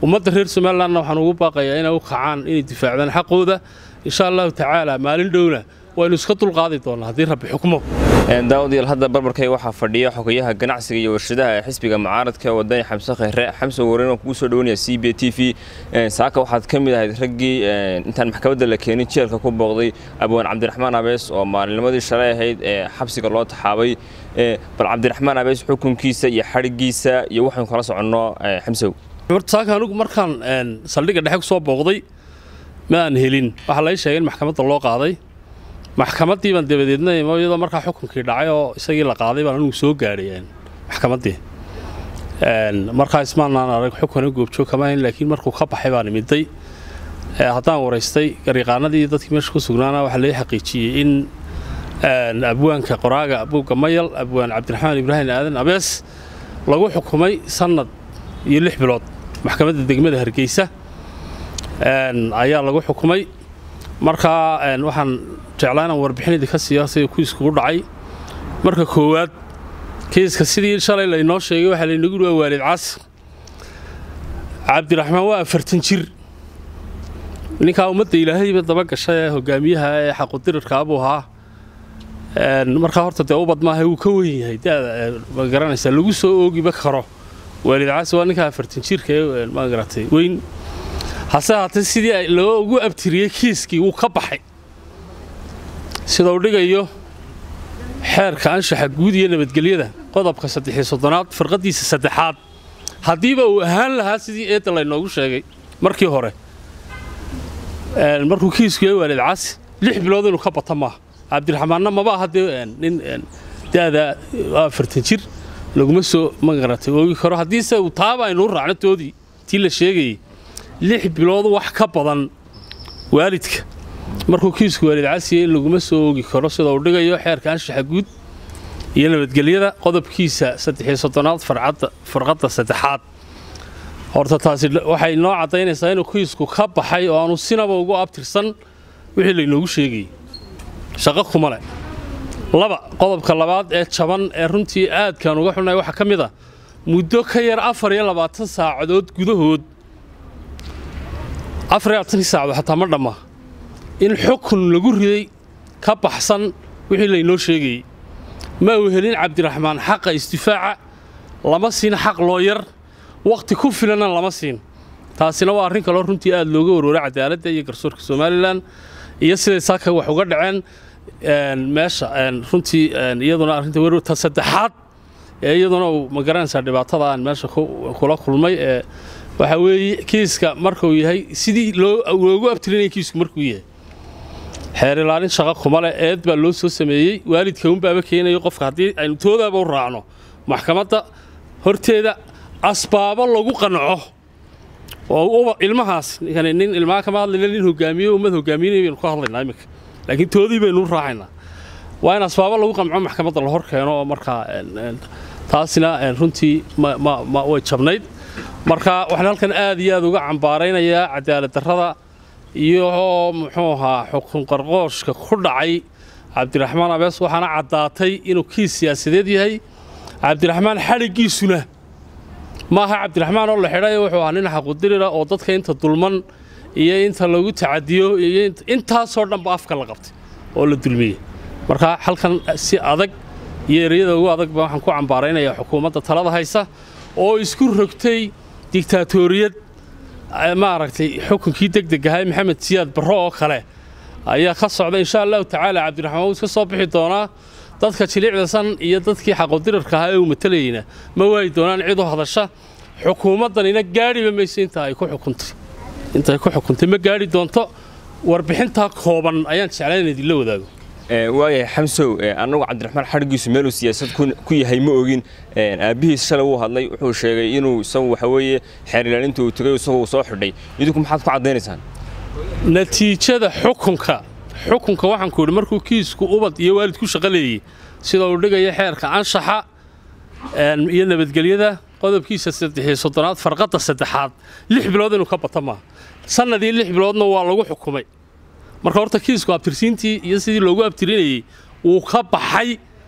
ummadda reer somalilanna waxaan ugu baaqayaa inay u kacaan inay difaacdaan xaqooda insha allahu tacaala maalin dhowna waynu iska dulqaadi doonnaa haddii rabbi xukmo daawadayaal hadda barbarkay waxaa fadhiya xogayaha ganacsiga iyo warshadaha ee xisbiga mucaaradka wadani xamse kheyre xamse wareyn waan kugu soo dhawanaya c b t v saaka waxaad ka mid ahayd raggii intaan maxkamadda la keenin jeelka ku booqday abwaan cabdiraxmaan abees oo maalinnimadii shalay ahayd ee xabsiga loo taxaabay bal cabdiraxmaan abees xukunkiisa iyo xadhigiisa iyo waxaynu kala soconno xamsow horta saaka anigu markaan saldhigga dhexe ku soo booqday ma aan helin waxaa laga sheegay in maxkamadda loo qaaday maxkamaddii baan dabadeedna iyadoo markaa xukunkii dhacay oo isagii la qaaday baan anigu soo gaadhay maxkamaddii markaa ismaanaan arag xukuna goobjoog kama hayn laakiin markuu ka baxay baan imiday haddaan waraystay garyaqaanadii iyo dadkii meesha ku sugnaana waxaa laga xaqiijiyey in abwaanka qoraaga buugga mayal abwaan cabdiraxmaan ibraahim aadan abees lagu xukumay sannad iyo lix bilood maxkamadda degmada hargeysa ayaa lagu xukumay markaa waxaan jeclaa inaan warbixin idinka siiyo sida kuiskugu dhacay marka koowaad kiiska sidii shalay laynoo sheegay waxaa laynagu yihi waa waalid caasi cabdiraxmaan waa afartan jir ninkaa ummadda ilaahayba daba gashay ee hogaamiyaha ee xaqudirirkaa buu ahaa markaa horta dee ubad maaha wuu ka wen yahay dada ma garanaysaa lagu soo oogiba karo waalid caasi waa ninkaa afartan jirka ee ma garatay weyn hase haatee sidii loogu abtiriyey kiiskii wuu ka baxay sida uu dhigayo xeerka anshaxa guud iyo nabadgelyada qodobka saddexiyo soddonaad firqaddiisa saddexaad haddiiba uu ahaan lahaa sidii eedda laynoogu sheegay markii hore markuu kiisku yahay waalid caasi lix bilood inuu ka bata maaha cabdiraxmaanna maba aha dee nin da'da afartan jir laguma soo magaratay oogi karo haddiise uu taaba aynuu raacno toodii tii la sheegayey lix bilood wax ka badan waalidka markuu kiisku waalid casiya in laguma soo oogi karo sida uu dhigayo xeerka anshaxa guud iyo nabadgelyada qodobkiisa saddexiyo soddonaad farqadda saddexaad horta taasi waxay noo caddaynaysaa inuu kiisku ka baxay oo aanu sinaba ugu abtirsan wixii laynoogu sheegayey shaqo kuma leh laba qodobka labaad ee jaban ee runtii aadkaan uga xunnahay waxaa ka mid a muddo ka yar afar iyo labaatan saacadood gudahood afar iyo labaatankii saacadood xataa ma dhamma in xukun lagu riday ka baxsan wixii laynoo sheegayey ma uu helin cabdiraxmaan xaqa isdifaaca lama siin xaq looyar wakhti ku filanna lama siin taasina waa arrin kaloo runtii aad looga warwaray cadaaladda iyo garsoorka somalilan iyo siday saaka wax uga dhaceen meesha runtii iyaduna arrinta werta saddexaad ee iyaduna uu ma garanaysaa dhibaatada aan meesha kula kulmay ee waxaa weeye kiiska markuu yahay sidii loogu abtirinaya kiisku markuu yahay xeer ilaalin shaqo kuma leh eed baa loo soo sameeyey waalidka unbaaba keenayo qofka haddii aynu toodaaba u raacno maxkamadda horteeda asbaabo lagu qanco oo ilmahaas nin ilmaha kama hadlayna nin hogaamiye ummad hogaamiyinay baynu ka hadlaynaa iminka laakiin toodii baynu u raacaynaa waa in asbaabo lagu qanco maxkamadda la hor keeno oo markaa taasina runtii way jabnayd marka waxaan halkan aad iyo aad uga cambaaraynayaa cadaalad darrada iyo muxuu ahaa xukun qarqooshka ku dhacay cabdiraxmaan abees waxaana caddaatay inuu kiis siyaasadeed yahay cabdiraxmaan xadhiggiisuna maaha cabdiraxmaan oo la xidhay wuxuu ahaa nin xaqudirira oo dadka inta dulman iyo inta lagu tacadiyo iyo intaasoo dhanba afka la qabtay oo la dulmiyey marka halkan si adag iyo ereyada ugu adagba waxaan ku cambaaraynayaa xukuumadda talada haysa oo isku rogtay digtaatoriyad maaragtay xukunkii degdeg ahay maxamed siyaad barro oo kale ayaa ka socda insha allahu tacaala cabdiraxmaan wuu iska soo bixi doonaa dadka jilicdasan iyo dadkii xaqodirarka ahaa ee uu matalayeyna ma waayi doonaan cid u hadasha xukuumaddanina gaadhiba mayso inta ay ku xukuntay inta ay ku xukuntay ma gaadhi doonto warbixintaa kooban ayaan jeclaa in idinla wadaago waayahay xamsow annagu cabdiraxmaan xadhiggiisu meeluu siyaasad ku yahay ma ogin aabbihiis shalay wuu hadlay wuxuu sheegay inuu isagu waxa weeye xeer ilaalinta uu tegay isagu uu soo xidhay idinku maxaad ku caddaynaysaan natiijada xukunka xukunka waxaan ku idhi markuu kiisku ubad iyo waalid ku shaqo leeyey sida uu dhigaya xeerka anshaxa iyo nabadgelyada qodobkiisa saddexiyo soddonaad farqadda saddexaad lix bilood inuu ka bata maaha sannadii lix biloodna waa lagu xukumay marka horta kiisku abtirsiintii iyo sidii loogu abtirinayey wuu ka baxay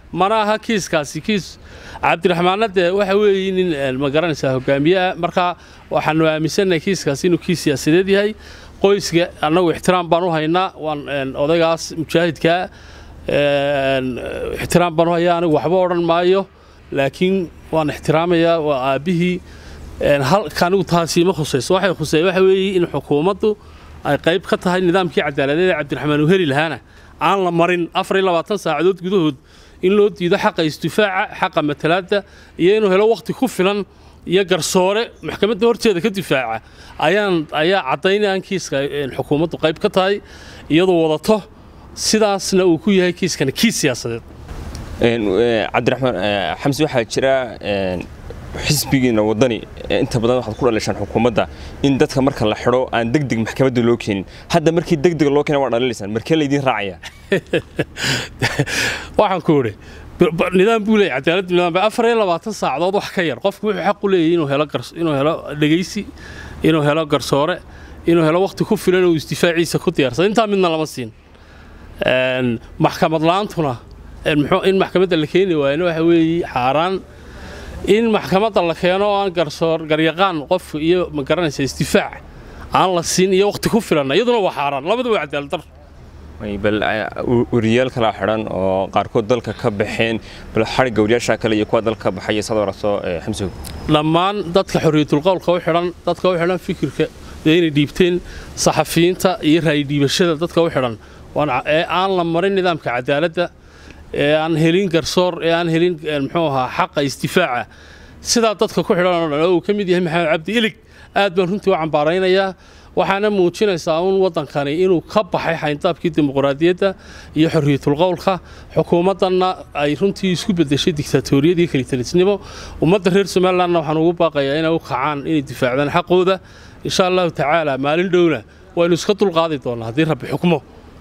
mana aha kiiskaasi kiis cabdiraxmaanna dee waxa weeye nin ma garanaysaa hogaamiye ah marka waxaanu aaminsannahay kiiskaasi inuu kiis siyaasadeed yahay qoyska annagu ixtiraam baan u haynaa waan odaygaas mujaahidkaa ixtiraam baan u hayaa anigu waxba odhan maayo laakiin waan ixtiraamayaa waa aabbihii halka anigu taasi ma khusayso waxay khusey waxa weeye in xukuumaddu ay qayb ka tahay nidaamkii cadaaladeed ee cabdiraxmaan uu heli lahaana aan la marin afar iyo labaatan saacadood gudahood in loo diido xaqa istifaaca xaqa matalaadda iyo inuu helo wakhti ku filan iyo garsoore maxkamadda horteeda ka difaaca ayaan ayaa caddaynayaan kiiska xukuumaddu qayb ka tahay iyadoo wadato sidaasna uu ku yahay kiiskana kiis siyaasadeed cabdiraxmaan xamsi waxaa jira xisbigiina waddani inta badan waxaad ku dhalishaan xukuumadda in dadka marka la xidho aan degdeg maxkamadda loo keenin hadda markii degdeg loo keena waa dhalilaysaan markee laydiin raacaya waxaan ku idhi nidaam buu leeyahy cadaaladdu nidaam afar iyo labaatan saacadood wax ka yar qofku wuxuu xaq u leeyahay inuu helo inuu helo dhegaysi inuu helo garsoore inuu helo wakhti ku filan uu isdifaaciisa ku diyaarsado intaa midna lama siin maxkamad la-aantuna in maxkamadda la keeni waayana waxa weeye xaaraan in maxkamadda la keeno oo aan garsoor garyaqaan qofku iyo ma garanaysa isdifaac aan la siin iyo wakhti ku filanna iyaduna waa xaaraan labadu waa cadaaladar bal wariyaal kala xidhan oo qaarkood dalka ka baxeen bal xadhigga wariyaasha kale iyo kuwa dalka baxaya saad aragto xamsow dhammaan dadka xorriyatulqowlka u xidhan dadka u xidhan fikirka inay dhiibteen saxafiyiinta iyo raayidhiibashada dadka u xidhan ee aan la marin nidaamka cadaaladda ee aan helin garsoor ee aan helin muxuu ahaa xaqa isdifaaca sidaa dadka ku xidhan oo dhan oo uu ka mid yahay maxamed cabdi ilig aad baan runtii u cambaaraynayaa waxaana muujinaysaa uun waddankani inuu ka baxay xayndaabkii dimuqraadiyadda iyo xorriyatulqowlka xukuumaddanna ay runtii isku beddeshay diktatoriyadii kalitalisnimo ummadda reer somalilandna waxaan ugu baaqayaa inay u kacaan inay difaacdaan xaqooda insha allahu tacaala maalin dhowna waynu iska dulqaadi doonnaa haddii rabbi xukmo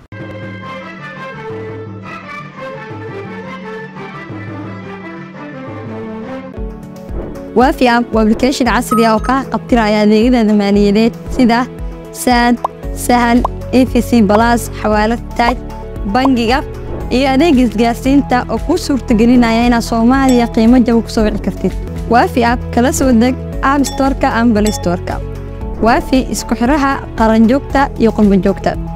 waafi app waa application casri ah oo kaa qabtiraya adeegyada maaliyadeed sida saad sahal efc balas xawaalad taaj bangiga iyo adeeg isgaarsiinta oo kuu suurtagelinaya inaad soomaaliya qiimo jaba ku soo wici kartid waafi app kala soo deg app storka ama balay storka waafi isku xidhaha qaranjoogta iyo qurbanjoogta